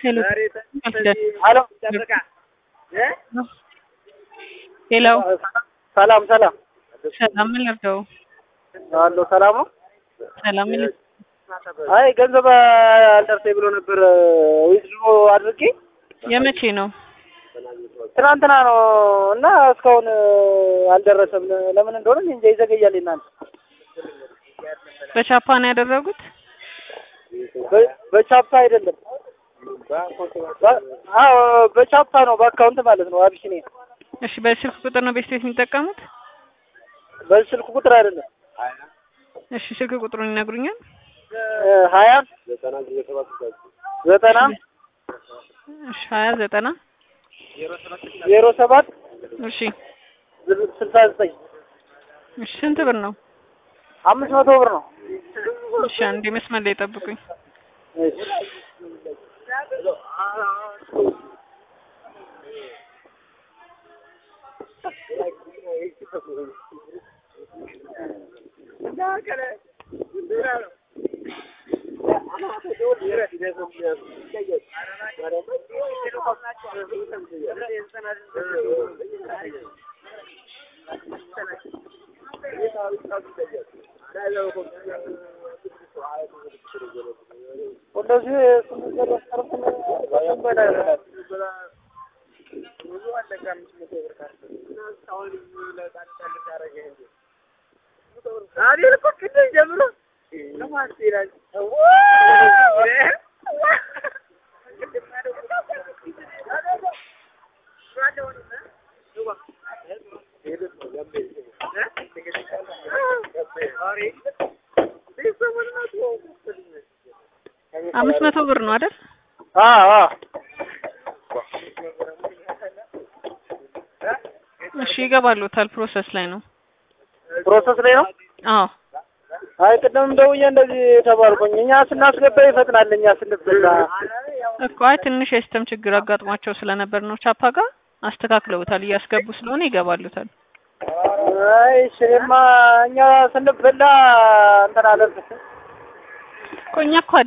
ሄሎ ሄሎ ሄሎ ሰላም ሰላም ሰላም ምን ልርዳው? አሎ ሰላም ነው። ሰላም ምን ልርዳው? አይ ገንዘብ አልደርሰኝ ብሎ ነበር ዊዝድሮ አድርጌ የመቼ ነው? ትናንትና ነው እና እስካሁን አልደረሰም። ለምን እንደሆነ እኔ እንጃ ይዘገያል። እናንተ በቻፓ ነው ያደረጉት? በ- በቻፓ አይደለም። በ- አዎ በቻፓ ነው፣ በአካውንት ማለት ነው። አቢሲኒያ እሺ በስልክ ቁጥር ነው ቤት የሚጠቀሙት? በስልክ ቁጥር አይደለም። እሺ ስልክ ቁጥሩን ይነግሩኛል? ሀያ ዘጠና እሺ ሀያ ዘጠና ዜሮ ሰባት እሺ ስልሳ ዘጠኝ እሺ ስንት ብር ነው? አምስት መቶ ብር ነው። እሺ አንዴ መስመር ላይ ጠብቁኝ። እሺ። እንደዚህ አምስት መቶ ብር ነው አይደል? አዎ አዎ እሺ ይገባሉታል። ፕሮሰስ ላይ ነው። ፕሮሰስ ላይ ነው። አዎ አይ ቅድም ደውዬ እንደዚህ ተባልኩኝ። እኛ ስናስገባ ይፈጥናል፣ እኛ ስንበላ እኮ አይ ትንሽ የሲስተም ችግር አጋጥሟቸው ስለነበር ነው ቻፓ ጋር አስተካክለውታል። እያስገቡ ስለሆነ ይገባሉታል። አይ እሺ፣ እኔማ እኛ ስንበላ እንትን አለን እኮ እኛ እኮ